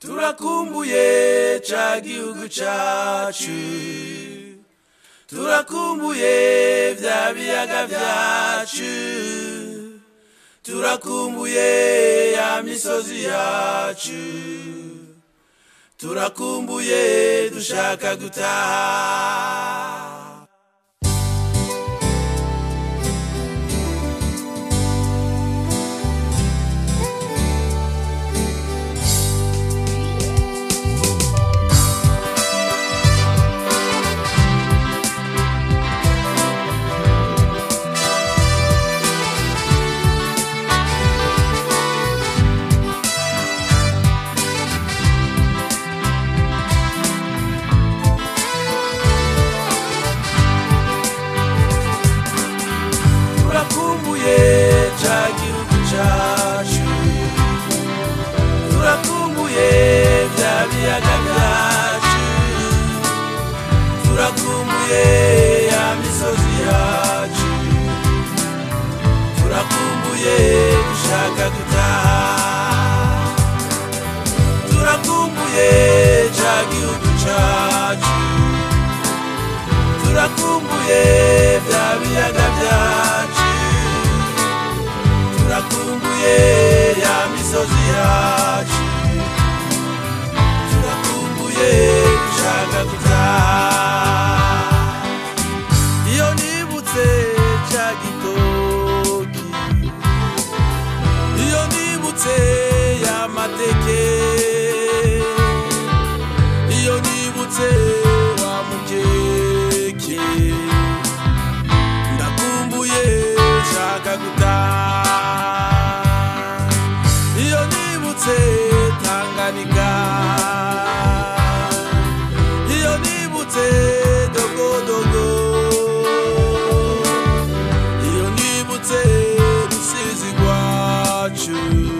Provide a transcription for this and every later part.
turakumbuye ca gihugu cacu turakumbuye vya biyaga vyacu turakumbuye ya misozi yacu turakumbuye dushaka gutaha turakumbuye ca gihugu cacu turakumbuye vya biyaga vyacu turakumbuye ya misozi yacu turakumbuye dushaka gutaha turakumbuye ca gihugu cacu turakumbuye vya biyaga vyacu turakumbuye ya misozi yacu turakumbuye gushaka gutaha iyo nibutse ca gitoki iyo nibutse ya mateke iyo nibutse wa mukeke ndakumbuye shaka gutaha iyo nibutse tanganika iyo nibutse dogodogo iyo nibutse rusizi rwacu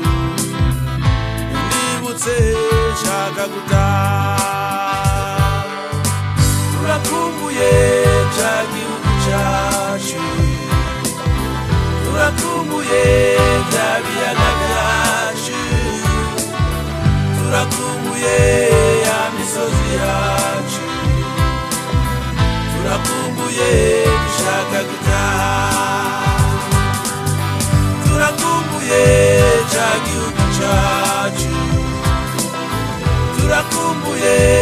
nibutse shaka gutaha turakumbuye ca gihugu cacu turakumbuye vya biyaga vyacu turakumbuye ya misozi yacu turakumbuye dushaka gutaha turakumbuye ca gihugu cacu turakumbuye